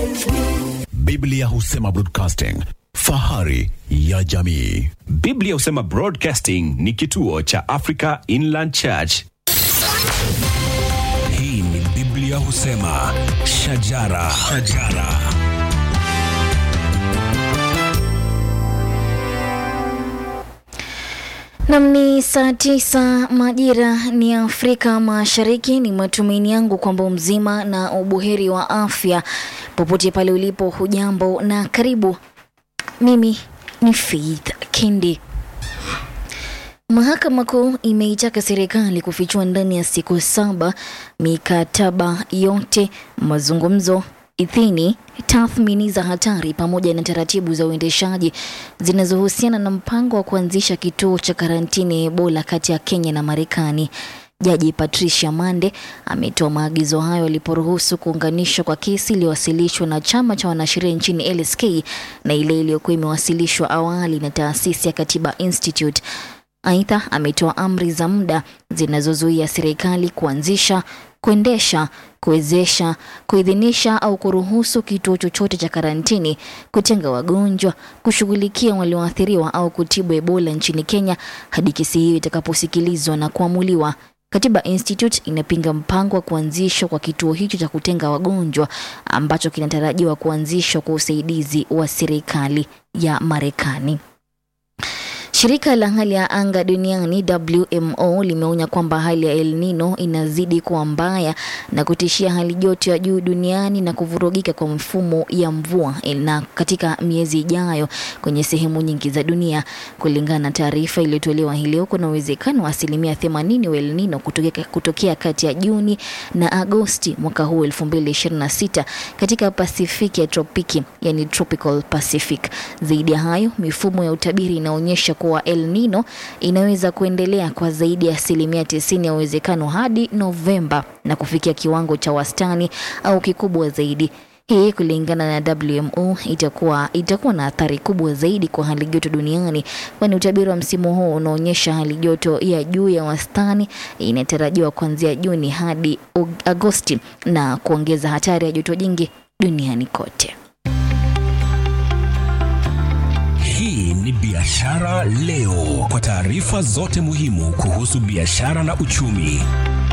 Biblia husema broadcasting, fahari ya jamii. Biblia husema Broadcasting ni kituo cha Africa Inland Church. Hii ni Biblia husema shajara, shajara. Nam ni saa tisa majira ni Afrika Mashariki. Ni matumaini yangu kwamba mzima na ubuheri wa afya popote pale ulipo. Hujambo na karibu. Mimi ni Faith Kindi. Mahakama Kuu imeitaka serikali kufichua ndani ya siku saba mikataba yote, mazungumzo, idhini, tathmini za hatari pamoja na taratibu za uendeshaji zinazohusiana na mpango wa kuanzisha kituo cha karantini ya Ebola kati ya Kenya na Marekani. Jaji Patricia Mande ametoa maagizo hayo aliporuhusu kuunganishwa kwa kesi iliyowasilishwa na chama cha wanasheria nchini LSK na ile iliyokuwa imewasilishwa awali na taasisi ya Katiba Institute. Aidha, ametoa amri za muda zinazozuia serikali kuanzisha, kuendesha, kuwezesha, kuidhinisha au kuruhusu kituo chochote cha karantini, kutenga wagonjwa, kushughulikia walioathiriwa au kutibu Ebola nchini Kenya hadi kesi hiyo itakaposikilizwa na kuamuliwa. Katiba Institute inapinga mpango wa kuanzishwa kwa kituo hicho cha kutenga wagonjwa ambacho kinatarajiwa kuanzishwa kwa usaidizi wa serikali ya Marekani. Shirika la hali ya anga duniani WMO limeonya kwamba hali ya El Nino inazidi kuwa mbaya na kutishia hali joto ya juu duniani na kuvurugika kwa mfumo ya mvua na katika miezi ijayo kwenye sehemu nyingi za dunia. Kulingana na taarifa iliyotolewa hii leo, kuna uwezekano wa asilimia 80 wa El Nino kutokea, kutokea kati ya Juni na Agosti mwaka huu 2026 katika Pasifiki ya tropiki, yani tropical Pacific. Zaidi ya hayo, mifumo ya utabiri inaonyesha kuwa El Nino inaweza kuendelea kwa zaidi ya asilimia tisini ya uwezekano hadi Novemba na kufikia kiwango cha wastani au kikubwa zaidi. Hii kulingana na WMO itakuwa, itakuwa na athari kubwa zaidi kwa hali joto duniani, kwani utabiri wa msimu huu unaonyesha hali joto ya juu ya wastani inatarajiwa kuanzia Juni hadi Agosti na kuongeza hatari ya joto jingi duniani kote. Hii ni Biashara Leo, kwa taarifa zote muhimu kuhusu biashara na uchumi.